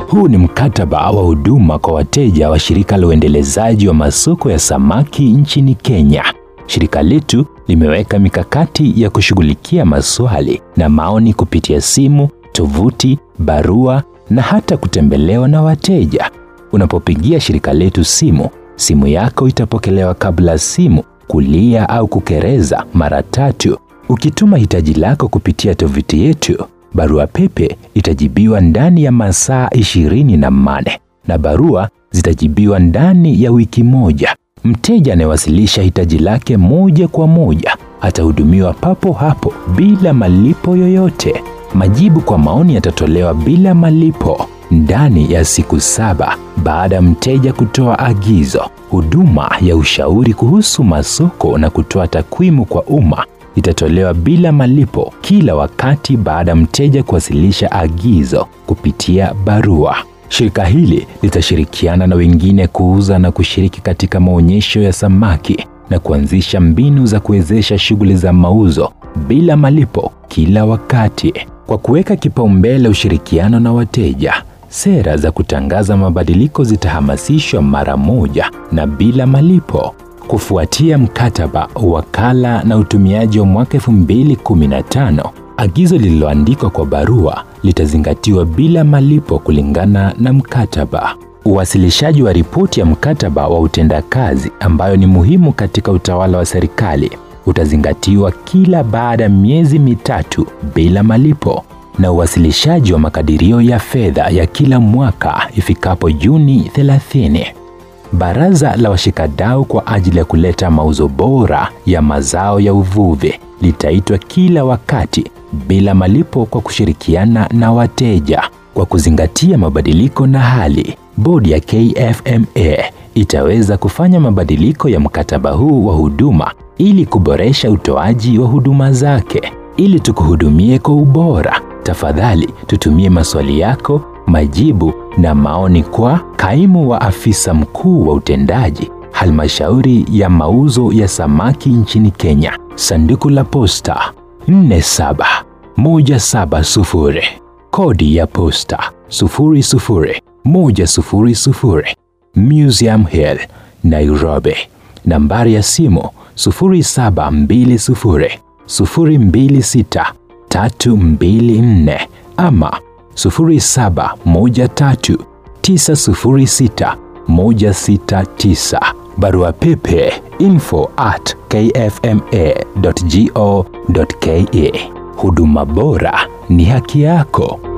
Huu ni mkataba wa huduma kwa wateja wa shirika la uendelezaji wa masoko ya samaki nchini Kenya. Shirika letu limeweka mikakati ya kushughulikia maswali na maoni kupitia simu, tovuti, barua na hata kutembelewa na wateja. Unapopigia shirika letu simu, simu yako itapokelewa kabla simu kulia au kukereza mara tatu. Ukituma hitaji lako kupitia tovuti yetu, barua pepe itajibiwa ndani ya masaa ishirini na mane na barua zitajibiwa ndani ya wiki moja. Mteja anayewasilisha hitaji lake moja kwa moja atahudumiwa papo hapo bila malipo yoyote. Majibu kwa maoni yatatolewa bila malipo ndani ya siku saba baada ya mteja kutoa agizo. Huduma ya ushauri kuhusu masoko na kutoa takwimu kwa umma itatolewa bila malipo kila wakati baada ya mteja kuwasilisha agizo kupitia barua. Shirika hili litashirikiana na wengine kuuza na kushiriki katika maonyesho ya samaki na kuanzisha mbinu za kuwezesha shughuli za mauzo bila malipo kila wakati. Kwa kuweka kipaumbele ushirikiano na wateja, sera za kutangaza mabadiliko zitahamasishwa mara moja na bila malipo. Kufuatia mkataba, wakala na utumiaji wa mwaka 2015, agizo lililoandikwa kwa barua litazingatiwa bila malipo kulingana na mkataba. Uwasilishaji wa ripoti ya mkataba wa utendakazi ambayo ni muhimu katika utawala wa serikali utazingatiwa kila baada ya miezi mitatu bila malipo na uwasilishaji wa makadirio ya fedha ya kila mwaka ifikapo Juni 30. Baraza la washikadau kwa ajili ya kuleta mauzo bora ya mazao ya uvuvi litaitwa kila wakati bila malipo kwa kushirikiana na wateja. Kwa kuzingatia mabadiliko na hali, bodi ya KFMA itaweza kufanya mabadiliko ya mkataba huu wa huduma ili kuboresha utoaji wa huduma zake. Ili tukuhudumie kwa ubora, tafadhali tutumie maswali yako, majibu na maoni kwa kaimu wa afisa mkuu wa utendaji halmashauri ya mauzo ya samaki nchini Kenya, sanduku la posta 47170, kodi ya posta 00100, Museum Hill, Nairobi. Nambari ya simu 0720 026 324 ama 0713 906 169. Barua pepe info at kfma.go.ke. Huduma bora ni haki yako.